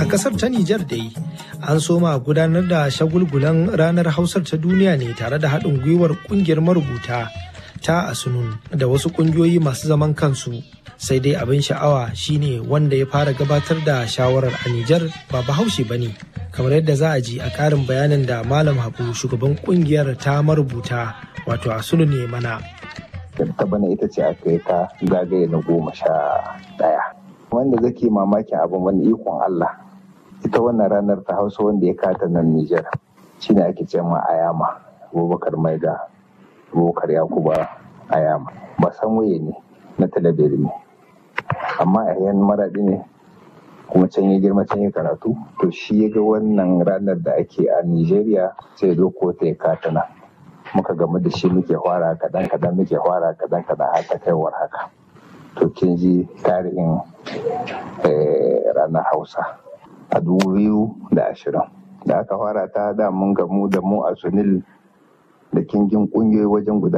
kasar ta Nijar dai an soma gudanar da shagulgulan ranar Hausar ta duniya ne tare da haɗin gwiwar ƙungiyar marubuta ta Asunun da wasu ƙungiyoyi masu zaman kansu. Sai dai abin sha'awa shine wanda ya fara gabatar da shawarar a Nijar ba bahaushe ba ne. Kamar yadda za a ji a ƙarin bayanin da Malam Habu shugaban ƙungiyar ta marubuta wato Asunun ne mana. ta bana ita ce aka yi ta zagaye na goma sha ɗaya. Wanda zake mamakin abin wani ikon Allah. Ita wannan ranar ta hausa wanda ya kata nan Nijar shi ne ake ce ma Ayama, Abubakar Maida, Abubakar Yakuba Ayama. Ba san waye ne na talabiri ne. Amma a yan maraɗi ne kuma can ya girma can ya karatu to shi ya ga wannan ranar da ake a Nijeriya sai zo ko ta ya kata nan. muka gamu da shi muke fara kadan kadan muke fara kadan kadan har ta kaiwar haka to kin ji tarihin ranar hausa a dubu biyu da ashirin da aka fara ta da mun gamu da mu a sunil da kingin kungiyoyi wajen guda